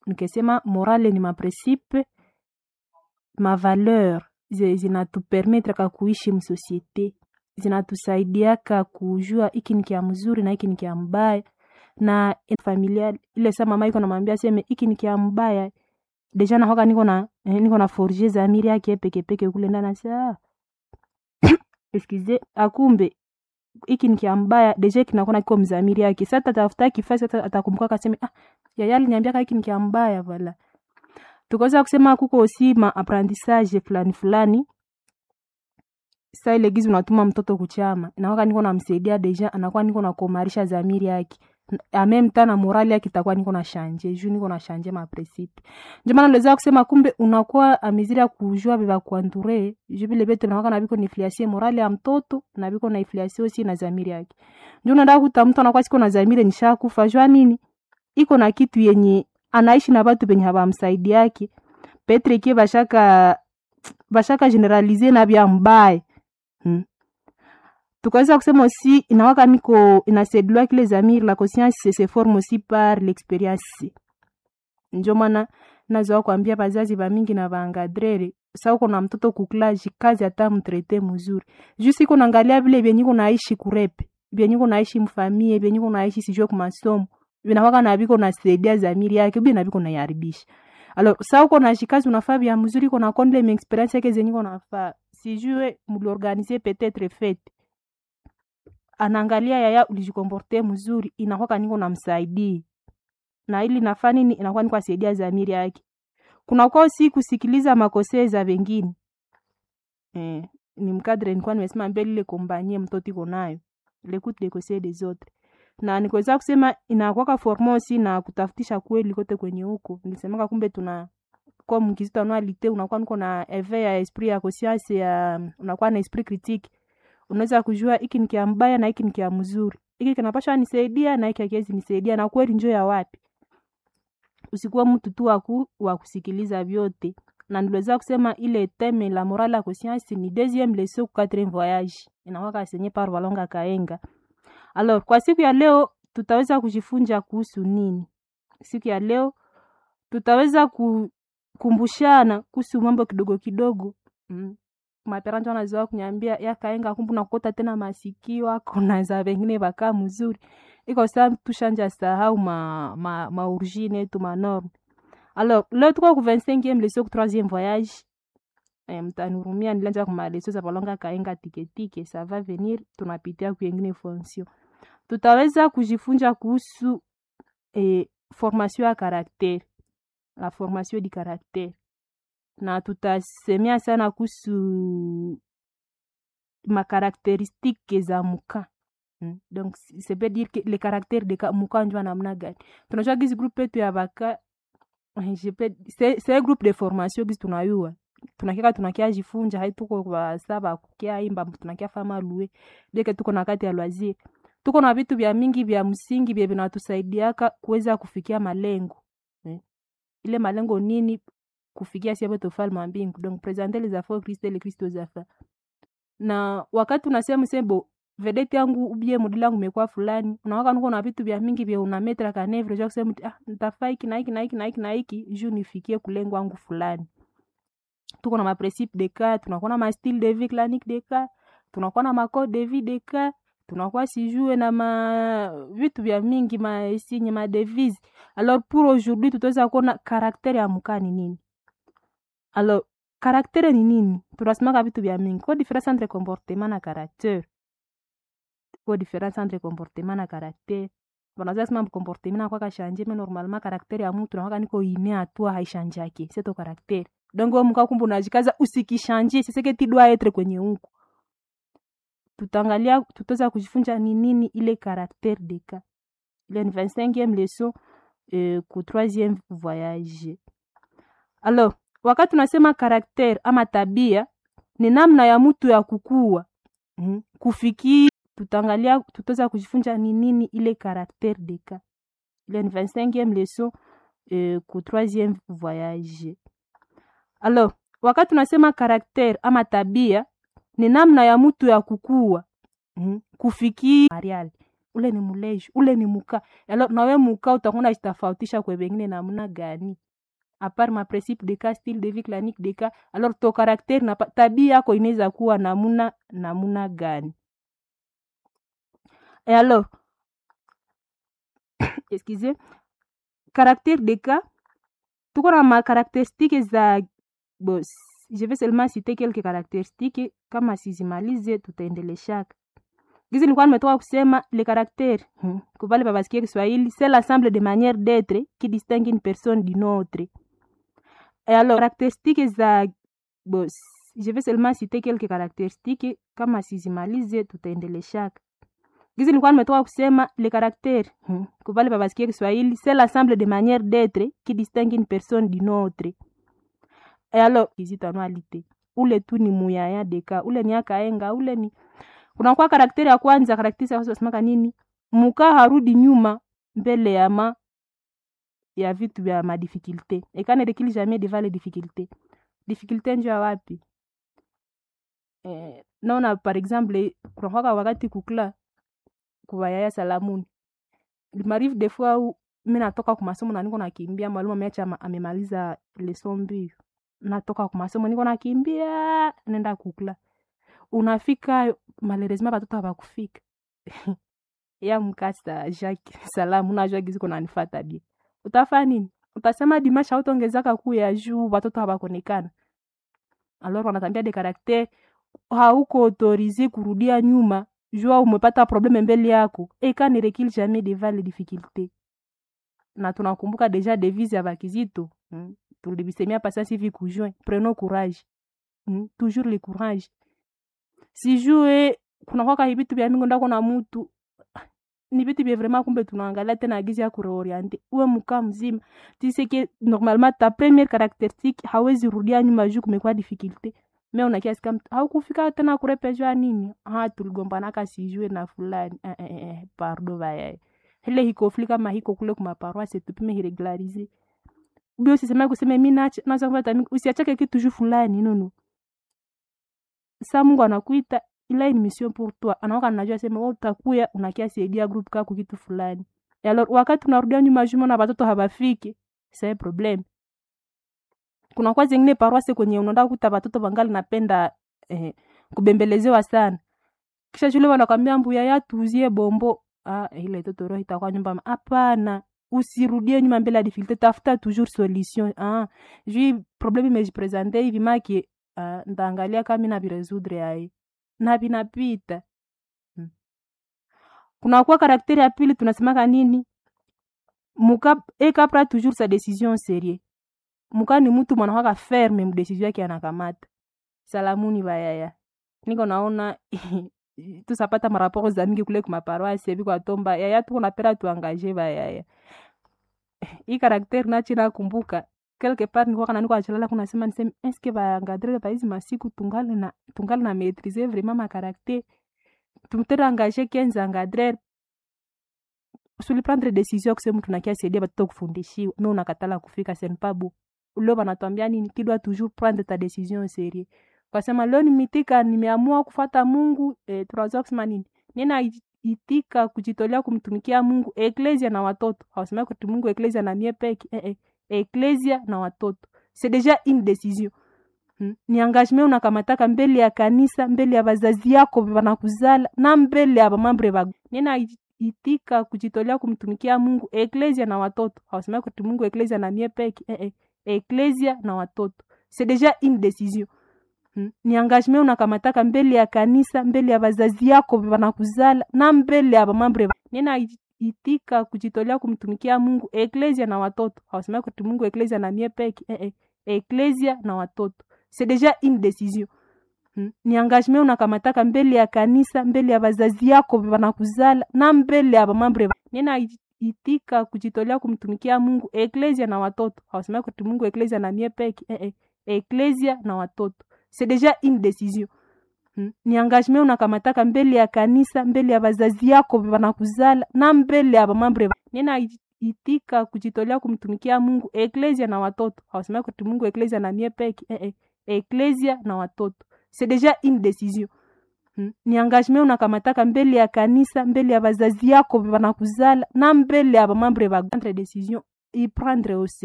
nikisema morale ni mapresipe mavaleur zinatupermetraka kuishi msosiete zinatusaidiaka kujua hiki ni kia mzuri na hiki ni kia mbaya na familia ile sa mama iko namwambia seme hiki ni kia mbaya deja nahoka niko na eh, niko na forge zamiri yake peke peke kule ndani sa excuse akumbe hiki ni kia mbaya deja kinakuwa kiko mzamiri yake sasa tatafuta kifasi atakumbuka kaseme ah yaya aliniambia hiki ni kia mbaya vala tukaweza kusema kuko aussi ma apprentissage fulani fulani sa ile gizi unatuma mtoto kuchama inakuwa niko namsaidia deja anakuwa niko nakomarisha zamiri yake ameme tana morali yake itakuwa niko na shanje juu niko na shanje ma principe ndio maana niliweza kusema kumbe unakuwa amiziri ya kujua biba kuanture juu vile vitu nakuwa na biko nifliasie morali ya mtoto na biko na ifliasie aussi na zamiri yake ndio unaenda kuta mtu anakuwa siko na zamiri nishakufa jua nini iko na kitu yenye anaishi na batu benye habamsaidi yake petre kie bashaka bashaka generalize na bya mbaye hmm. tukaweza kusema aussi inawaka niko inasedulwa kile zamiri la conscience se forme aussi par l'experience njo maana nazoa kuambia bazazi bamingi na baangadrere sa uko na mtoto kuklaji kazi hata mtrete mzuri juu siko naangalia vile vyenye kunaishi kurepe vyenye kunaishi mfamie vyenye kunaishi sijue kumasomo vinawaka na viko nasaidia zamiri yake bi na viko naiharibisha alors sa uko na shikazi unafaa vya mzuri uko na konde me experience yake zenye uko nafaa sijue mliorganize peut-être fete anaangalia yaya ulijikomporte mzuri inakwaka niko namsaidii na ili nafaa nini inakuwa niko asaidia zamiri yake kunakuwa si kusikiliza makosee za wengine eh, ni mkadre nilikuwa nimesema mbele ile kombanie mtoto iko nayo l'écoute des conseils des autres na nikuweza kusema inakwaka formosi na kutafutisha kweli kote kwenye huko nilisemaka kumbe tuna kwa mkizito anualite unakuwa niko na eve ya esprit ya conscience ya unakuwa na esprit critique unaweza kujua hiki ni kia mbaya na hiki ni kia mzuri hiki kinapasha nisaidia na hiki hakiwezi nisaidia na kweli njo ya wapi usikuwa mtu tu waku wa kusikiliza vyote na niliweza kusema ile teme la morale ya conscience ni deuxième leçon ku quatrième voyage inakuwa kasenye par walonga kaenga alors kwa siku ya leo tutaweza kujifunza kuhusu nini siku ya leo tutaweza kukumbushana kuhusu mambo kidogo kidogo mm. maperanjo anazoa kunyambia yakaenga kumbu nakukota tena masikio ako na za vengine vakaa mzuri iko saa tushanja sahau ma, ma, maorigine yetu manorme alors leo tuko ku 25e leso ku 3e voyage e, mtanurumia nilianja kumaleso za palonga kaenga tiketike ça va venir tunapitia kuengine fonction tutaweza kujifunza kuhusu e, formation ya karaktere la formation di karaktere na tutasemea sana kuhusu makarakteristike za muka hmm. donc ça veut dire que le caractère de muka njua namna gani tunajua gizi groupe yetu ya baka c'est groupe de formation gizi tunayua tunakiaka tunakia jifunja haituko basaba kukia imba tunakia fama lue deke tuko na kati ya loisir tuko na vitu vya mingi vya msingi vya vinatusaidiaka kuweza kufikia malengo eh. ile malengo nini kufikia siapo ufalme wa mbingu donc presenter les affaires Christ le Christ aux affaires na wakati unasema sebo vedete yangu ubie modeli yangu imekuwa fulani unawaka nuko na vitu vya mingi vya unametra kanevre ja kusema ah nitafaa hiki na hiki na hiki na hiki na hiki juu nifikie kulengo wangu fulani tuko na maprincipe de cas tunakuwa na mastyle de vie clanique de cas tunakuwa na macode de vie de cas tunakuwa sijue na ma vitu vya mingi maesinye madevise alors pour aujourd'hui tutaweza kuona karaktere ya mukaa ni nini alors karaktere ni nini tunasemaka vitu vya mingi ko difference entre comportement na caractere ko difference entre comportement na caractere wanaweza sema comportement na kwaka shanje mais normalement caractere ya mtu nakwaka niko ine atua haishanjake seto caractere donc wewe mkaa kumbe unajikaza usikishanje siseke tidwa etre kwenye huko tutaangalia tutaweza kujifunza ni nini ile caractère de cas ile ni 25e leçon euh, ku 3e voyage alors wakati tunasema caractère ama tabia ni namna ya mtu ya kukua mm, kufikiri tutaangalia tutaweza kujifunza ni nini ile caractère de cas ile ni 25e leçon euh, ku 3e voyage alors wakati tunasema caractère ama tabia ni namna ya mtu ya kukua mm, kufikiri marial ule ni muleji ule ni muka alors nawe muka utakuwa unajitofautisha kwa wengine namna gani apart ma principe de cas style de vie clanique de cas alors to caractère na tabia yako inaweza kuwa namuna namuna gani et alors excusez caractère de cas tuko na macaractéristique za bo, je vais seulement citer quelques caractéristiques kama sizimalize tutaendeleshaka gizi nilikuwa nimetoka kusema le caractère hmm. kupale babasikia kiswahili c'est l'ensemble de manière d'être qui distingue une personne d'une autre et alors caractéristiques za bo, je vais seulement citer quelques caractéristiques kama sizimalize tutaendeleshaka gizi nilikuwa nimetoka kusema le caractère hmm. kupale babasikia kiswahili c'est l'ensemble de manière d'être qui distingue une personne d'une autre et alors izitanwalite ule tu ni muyaya deka ule ni akaenga ule ni kunakuwa karakteri ya kwanza karakteri yasemaka nini muka harudi nyuma mbele ya ma ya vitu vya madifikulte ekane rekili jamais devant les difficultés difficulté njo ya wapi eh, naona par exemple kunakwaka wakati kukula kuwayaya salamuni limarive des fois u mi natoka kumasomo na niko nakimbia mwalimu ameacha amemaliza leson mbio natoka kumasomo niko nakimbia nenda kukula unafika malheureusement batoto habakufika ya mkasa Jacques salamu najua gizi kuna nifata bie utafanya nini utasema dimasha utongezaka kuu ya juu batoto habakonekana alors wanatambia de caractère hauko autorize kurudia nyuma jua umepata probleme mbele yako eka ne recule jamais devant les difficultés na tunakumbuka deja devise ya bakizito hmm? tulibisemia pasasi hivi kujoin prenons courage hmm? toujours le courage sijue kunakwaka hivitu vya mingi ndako na mutu ni vitu vya vraiment kumbe tunaangalia tena gizi ya kureoriente uwe mkaa mzima tiseke normalement ta première caractéristique hawezi rudia nyuma juu kumekuwa difficulté me unakiasi kama haukufika tena kurepejwa nini ha tuligombanaka sijue na fulani eh, eh, eh, pardo vayaye ile hikofli kama hiko kule kumaparoise tupime hiregularize bio sisema kusema mi nacha naza kupata usiachake kitu juu fulani nono sa mungu anakuita ila ni mission pour toi anaoka najua sema wewe utakuya unakia saidia group kako kitu fulani alors wakati unarudia nyuma juma na watoto habafiki c'est problem kuna kwa zingine paroisse kwenye unaenda kuta watoto bangali napenda eh, kubembelezewa sana kisha shule wanakwambia mbuya ya tuzie bombo ah ile toto roho itakuwa nyumba hapana usirudie nyuma mbele ya difficulté tafuta toujours solution ah jui problème imejipresente hivi maki uh, ndaangalia kama na viresoudre ai na vinapita hmm. kunakuwa karakteri ya pili tunasemaka nini muka ekapra toujours sa décision serie muka ni mtu mwanakwaka ferme mdesizio yake anakamata salamuni bayaya niko naona tusapata maraporo za mingi kule kumaparoasi evi kwatomba yaya tuko napera tuangaje bayaya hii karakteri nachi nakumbuka quelque part nilikuwa kana niko achalala kuna sema niseme eske baangadrele baizi masiku tungali na tungali na maîtriser vraiment ma caractère tumtere engagé 15 engadrere suli prendre décision kusema mtu nakia saidia batoto kufundishiwa me unakatala kufika senpabu leo banatwambia nini kidwa toujours prendre ta décision sérieux kwasema leo nimitika nimeamua kufata mungu eh, tunaweza kusema nini nina itika kujitolea kumtumikia mungu eklesia na watoto hawasema kuti mungu eklesia na mie peke eh, eh eklesia na watoto c'est déjà une décision hmm? ni engagement unakamataka mbele ya kanisa mbele ya wazazi yako wanakuzala na mbele ya bamambre bago nina itika kujitolea kumtumikia mungu eklesia na watoto hawasema kuti mungu eklesia na mie peke eh, eh eklesia na watoto c'est déjà une décision hmm? ni engagement unakamataka mbele ya kanisa mbele ya wazazi yako wanakuzala na mbele ya bamambre nina itika kujitolea kumtumikia mungu eklesia na watoto hawasema kuti mungu eklesia na mie peke eh, eh, eklesia na watoto c'est déjà une décision hmm? ni engagement unakamataka mbele ya kanisa mbele ya wazazi yako wanakuzala na mbele ya bamambre nina itika kujitolea kumtumikia mungu eklesia na watoto hawasema kuti mungu eklesia na mie peke eh, eh, eklesia na watoto c'est déjà une décision Hmm? ni engagement unakamataka mbele ya kanisa mbele ya wazazi yako wanakuzala na mbele ya bamambre nina itika kujitolea kumtumikia mungu eklesia na watoto hawasema kuti mungu eklesia na mie peke eh, eh, eklesia na watoto c'est déjà une décision hmm? ni engagement unakamataka mbele ya kanisa mbele ya bazazi yako banakuzala na mbele ya bamambre ba prendre decision iprendre aussi